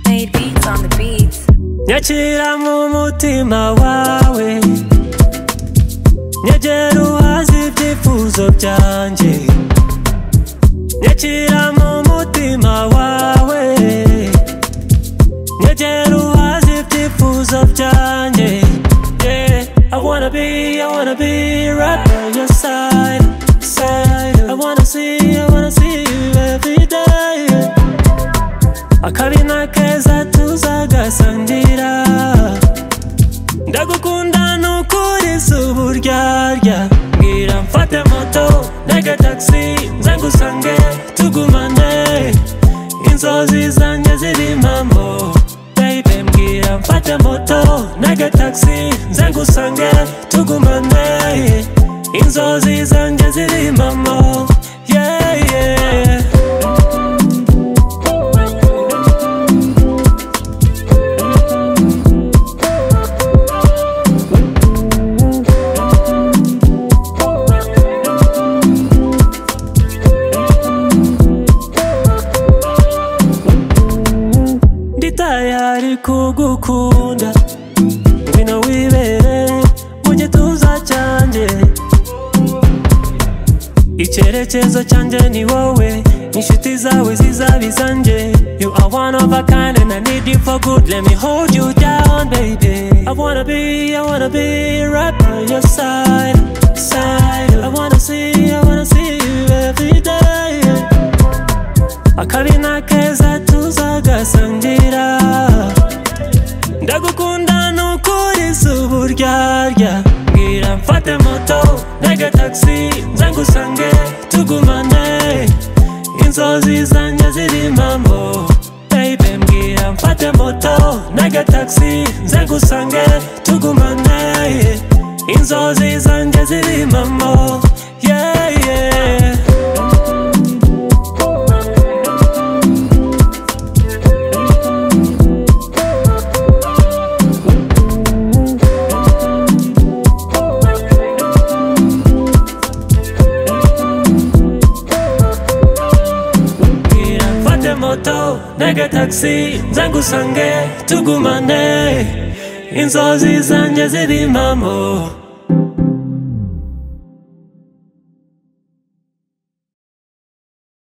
Made beats on the beats. nyakira mu mutima wawe nyegera uhaze ibyifuzo byanjye nyakira mu mutima wawe nyegera uhaze ibyifuzo byanjye yeah. I wanna be, I wanna be right by your side, side. I wanna see, I wanna see you every day. akabina keza tuzagasangira ndagukunda nukuri si uburyarya mbwira mfate moto ntege taxi nze ngusange tugumane inzozi zanjye ziri impambo babe mbwira mfate moto ntege taxi nze ngusange tugumane inzozi zanjye ziri impambo yeah, yeah. ndi tayari kugukunda ngwino wibere mu gituza cyanjye icyerekezo cyanjye ni wowe inshuti zawe zizaba izanjye you are one of a kind and i need you for good let me hold you down baby i wanna be i wanna be right by your side side i wanna see i wanna see you every day akabi n'akeza tuzagasangira ndagukunda nukuri si uburyarya mbwira mfate moto ntege taxi nze ngusange tugumane inzozi zanjye ziri impambo babe mbwira mfate moto ntege taxi nze ngusange tugumane inzozi zanjye ziri impambo yeah, yeah. mbwira mfate moto ntege taxi nze ngusange tugumane inzozi zanjye ziri impamo